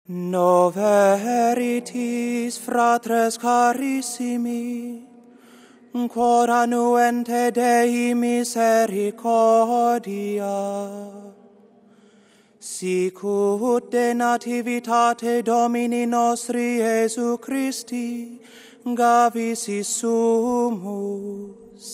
Noveritis fratres carissimi, quora nuente Dei misericordia, sicut de nativitate Domini nostri Iesu Christi, gavis sumus.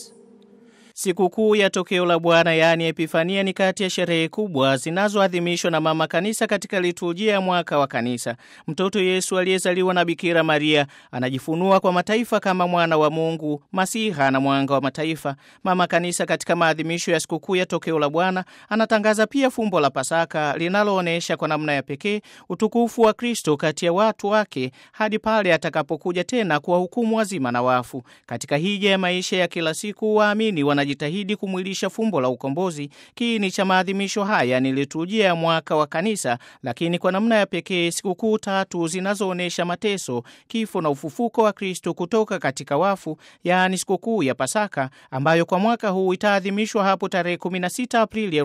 Sikukuu ya tokeo la Bwana yaani Epifania ni kati ya sherehe kubwa zinazoadhimishwa na mama kanisa katika liturujia ya mwaka wa kanisa. Mtoto Yesu aliyezaliwa na Bikira Maria anajifunua kwa mataifa kama mwana wa Mungu, Masiha na mwanga wa mataifa. Mama kanisa katika maadhimisho ya sikukuu ya tokeo la Bwana anatangaza pia fumbo la Pasaka linaloonyesha kwa namna ya pekee utukufu wa Kristo kati ya watu wake hadi pale atakapokuja tena kuwahukumu wazima na wafu. Katika hija ya maisha ya kila siku waamini wana jitahidi kumwilisha fumbo la ukombozi. Kiini cha maadhimisho haya ni liturujia ya mwaka wa kanisa, lakini kwa namna ya pekee sikukuu tatu zinazoonyesha mateso, kifo na ufufuko wa Kristo kutoka katika wafu, yaani sikukuu ya Pasaka ambayo kwa mwaka huu itaadhimishwa hapo tarehe 16 Aprili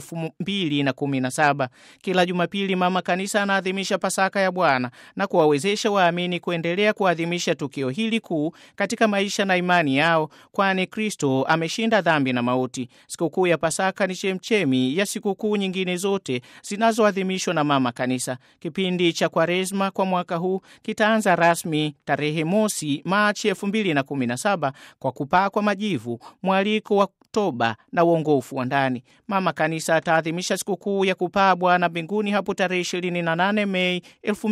2017. Kila Jumapili mama kanisa anaadhimisha Pasaka ya Bwana na kuwawezesha waamini kuendelea kuadhimisha tukio hili kuu katika maisha na imani yao, kwani Kristo ameshinda dhambi na mauti. Sikukuu ya Pasaka ni chemchemi ya sikukuu nyingine zote zinazoadhimishwa na mama kanisa. Kipindi cha Kwaresma kwa mwaka huu kitaanza rasmi tarehe mosi Machi 2017 kwa kupakwa majivu, mwaliko wa toba na uongofu wa ndani. Mama kanisa ataadhimisha sikukuu ya kupaa Bwana mbinguni hapo tarehe 28 Mei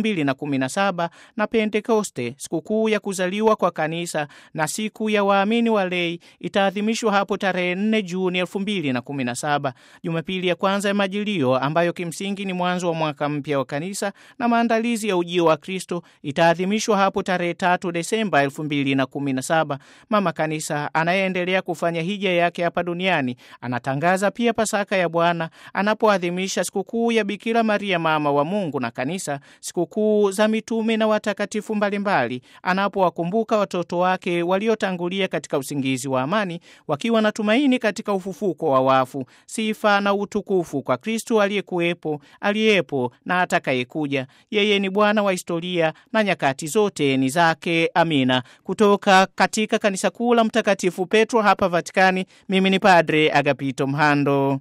2017 na Pentekoste, sikukuu ya kuzaliwa kwa kanisa na siku ya waamini wa lei itaadhimishwa hapo tarehe 4 Juni 2017. Jumapili ya kwanza ya Majilio ambayo kimsingi ni mwanzo wa mwaka mpya wa kanisa na maandalizi ya ujio wa Kristo itaadhimishwa hapo tarehe 3 Desemba 2017. Mama kanisa anayeendelea kufanya hija yake hapa duniani anatangaza pia Pasaka ya Bwana anapoadhimisha sikukuu ya Bikira Maria mama wa Mungu na kanisa, sikukuu za mitume na watakatifu mbalimbali, anapowakumbuka watoto wake waliotangulia katika usingizi wa amani wakiwa na tumaini katika ufufuko wa wafu. Sifa na utukufu kwa Kristu aliyekuwepo, aliyepo na atakayekuja. Yeye ni Bwana wa historia na nyakati zote ni zake. Amina. Kutoka katika kanisa kuu la Mtakatifu Petro hapa Vatikani, mimi ni Padre Agapito Mhando.